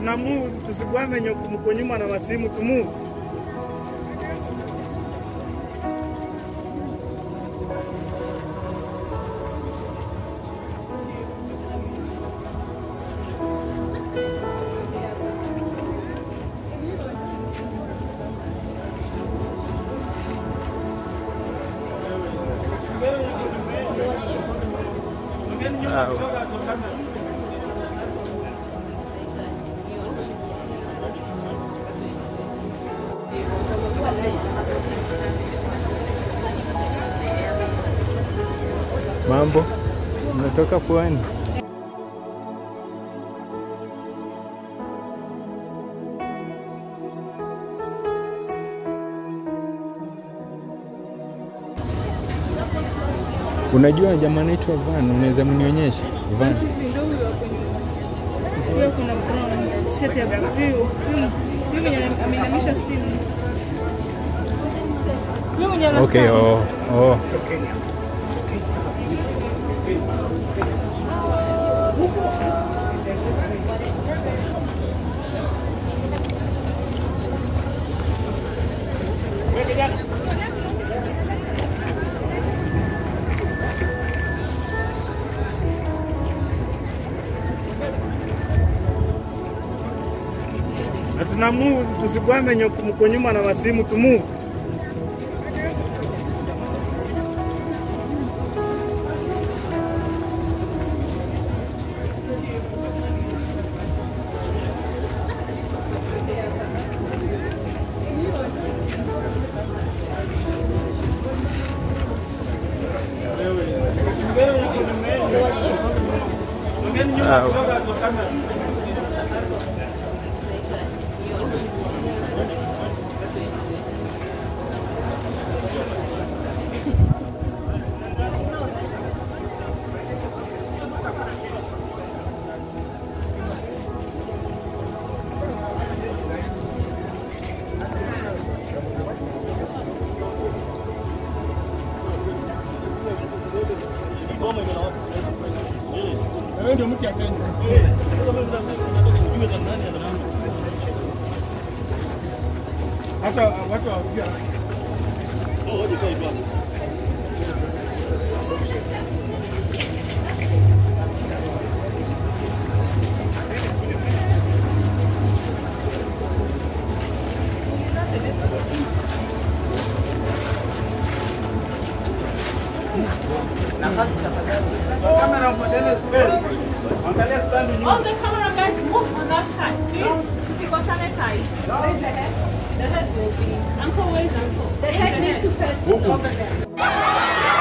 tuna move, tusigwame nyoku mko nyuma na masimu tu move. Mambo, umetoka pwani? Unajua jamaa anaitwa Van, unaweza mnionyesha Van? Huyo kuna brown t-shirt ya huyu huyu huyu mwenye ameinamisha simu. Huyu mwenye ana Okay, stand. oh, oh. Na tuna move, tusigwame nyoku mko nyuma na masimu tu move. Sasa watu hawajua. Kamera mpoteze space. Angalia stand nyuma. All the camera guys move on that side, please. Tusikosane side. Where's the head? The head will be. Uncle, where's uncle? The head needs to first be over there.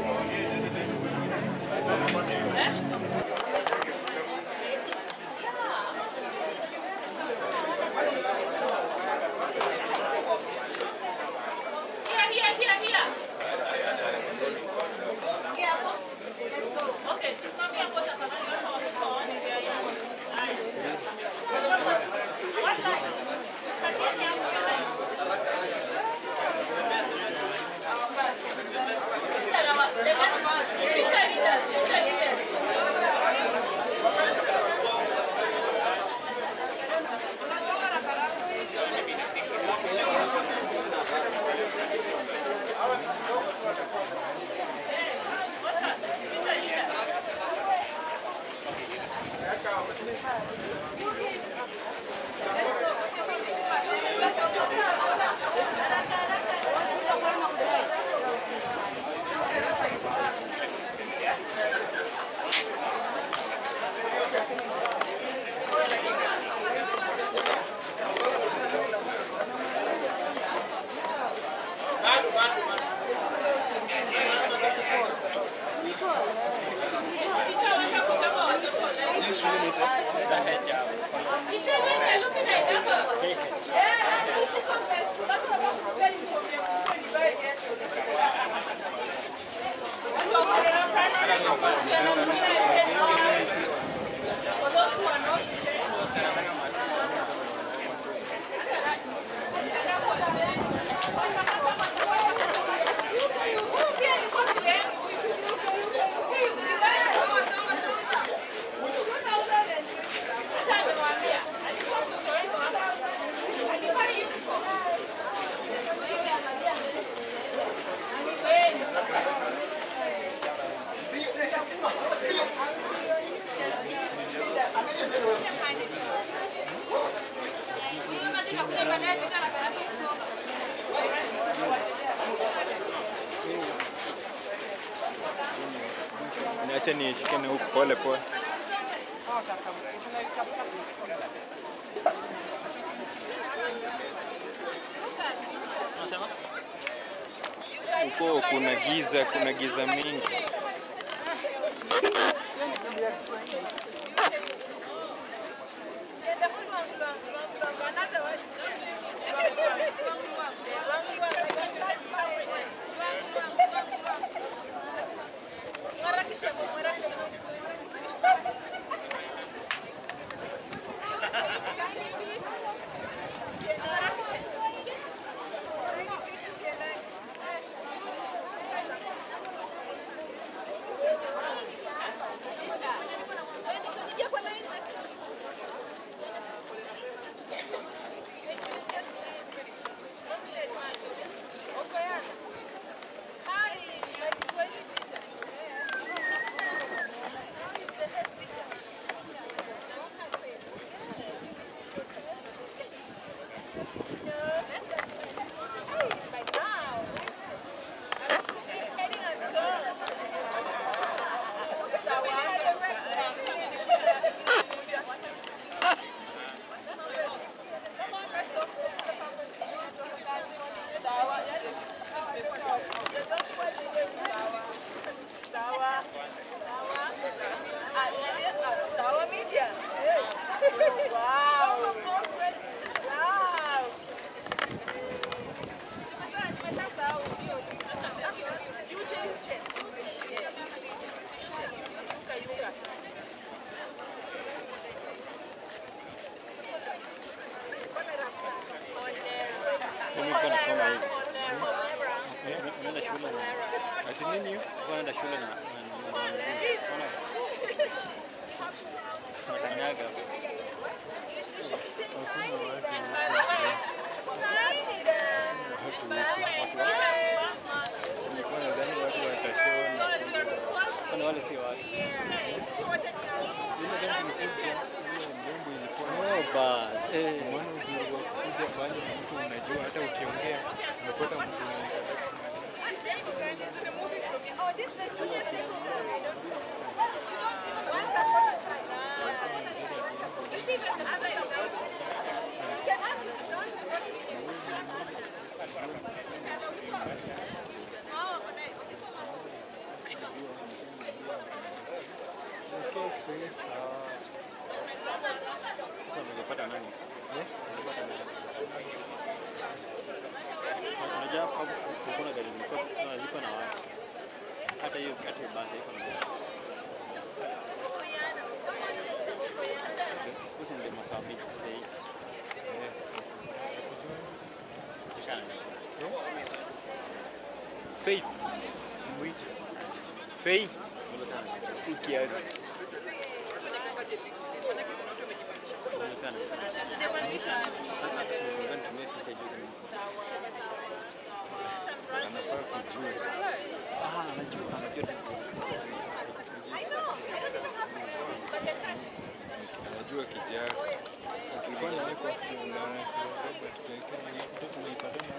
Here, here, here, here. Here hapo. Okay, tusimamie hapo tafadhali watu watoto waone njia yao. Haya. One line. Katieni hapo one line. Sawa. The next- future leaders, future leaders. What's up? Future leaders. Teacher, wacha kuchapa watoto online. Teacher, when you're looking at that, watu wako na primary numbers, they are not looking at it, no. For those who are not Sasa amemwambia, alikuwa mtoto wenu hapa. Alikuwa uniform. Ni kweli. Niache nishikane huku pole pole. Huko kuna giza, kuna giza mingi. Mimi nilikuwa nasoma hivi. Unaenda shule na ati nini hiyo? Unaenda shule na na- na- na- nakanyaga. Nilikuwa nadhani watu watashona. Kwani wale si watu. Ile ndio tulikuja, ile mjombo ilikuwa no bad. Eh, maana uzuri wa kuja pale na mtu unajua hata ukiongea umepata mtu Oh, this is the junior secondary. Sasa ungepata nani? Eh? Ungepata nani? Unajua hapo hapo kuna gari zilikuwa zilikuwa ziko na watu. Hata hiyo hata hiyo basi iko na watu. Usi ndio masaa mengi today. Eh. Chekana. Faith. Mwite. Faith. Kiasi. Anafaa kujua. Anajua kijana. Tulikuwa na yuko na Robert Sekeni. Tunaipata na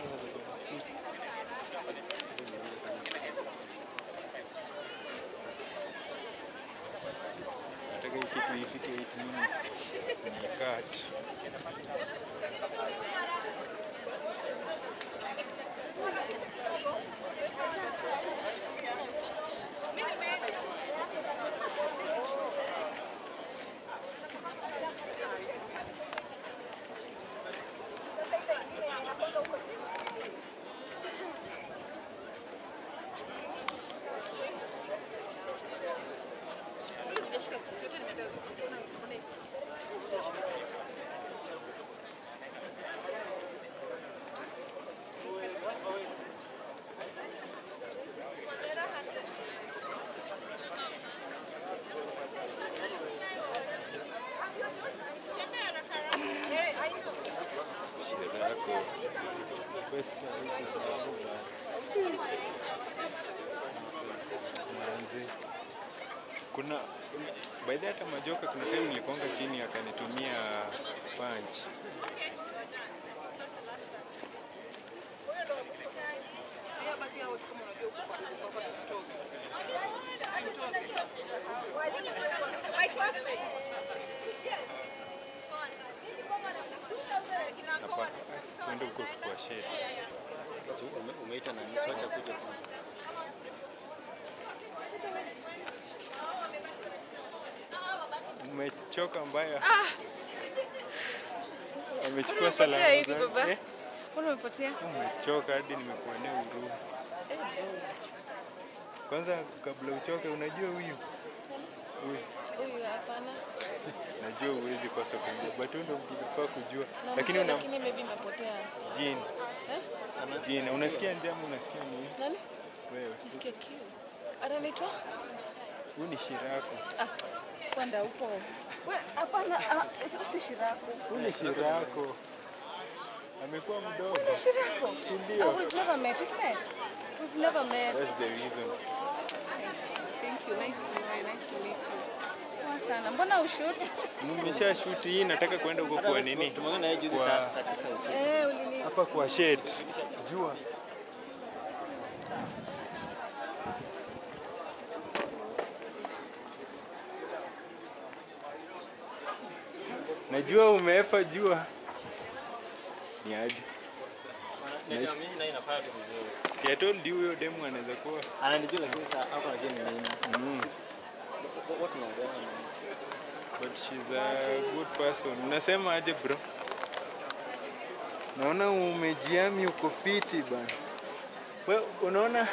nataka hii kitu ifike 8 minutes ni cut. Shida yako. Basi huko sababu manzi. Kuna by the way, hata majoka kuna time nilikonga chini akanitumia punch. My classmate. Yes. Hapa kwenda huko kwa shed. So, ume- umeita nani? Tuacha kuja tu. Umechoka mbaya. Amechukua Unapotea salamu hivi zangu. baba? Eh, Mbona umepotea? Umechoka hadi nimekuonea huruma. Kwanza kabla uchoke, unajua huyu huyu, Huyu hapana. najua huwezi kosa kumjua, but huyu ndo mtu unafaa kujua, Namjua, lakini una lakini maybe imepotea. jini Eh? jini, unasikia njama, unasikia nini Nani? wewe? Nasikia kiu. Anaitwa? Huyu ni Shirako, Ah, kwenda huko. We, hapana, ah, si Shirako. huyu ni Shirako, amekuwa mdogo, Shirako. si Oh, ndio? we've never met. We've met. We've never met. That's the reason. Thank you. Nice to know you. Nice to meet you. Poa sana. Mbona ushoot? Nimesha shoot hii, nataka kwenda huko kwa nini, Tumeongea na yeye juzi Kwa- saa saa tisa usiku. Eh, ulini. hapa kwa shed, jua Najua umeefa jua. Ni aje? Ndio mimi naye nafanya tu vizuri. Si I told you huyo demu anaweza kuwa. Ananijua lakini sasa hapo anajua ni nini. Mm. What tunaongea? But she's a good person. Unasema aje bro? Naona umejiami uko fiti bana. Wewe unaona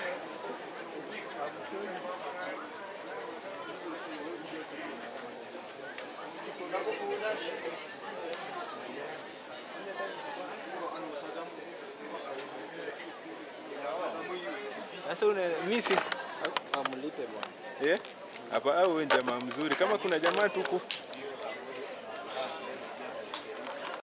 Sasa una mimi si Amlipe bwana. eh? Hapa au wewe jamaa mzuri. Kama kuna jamaa tuku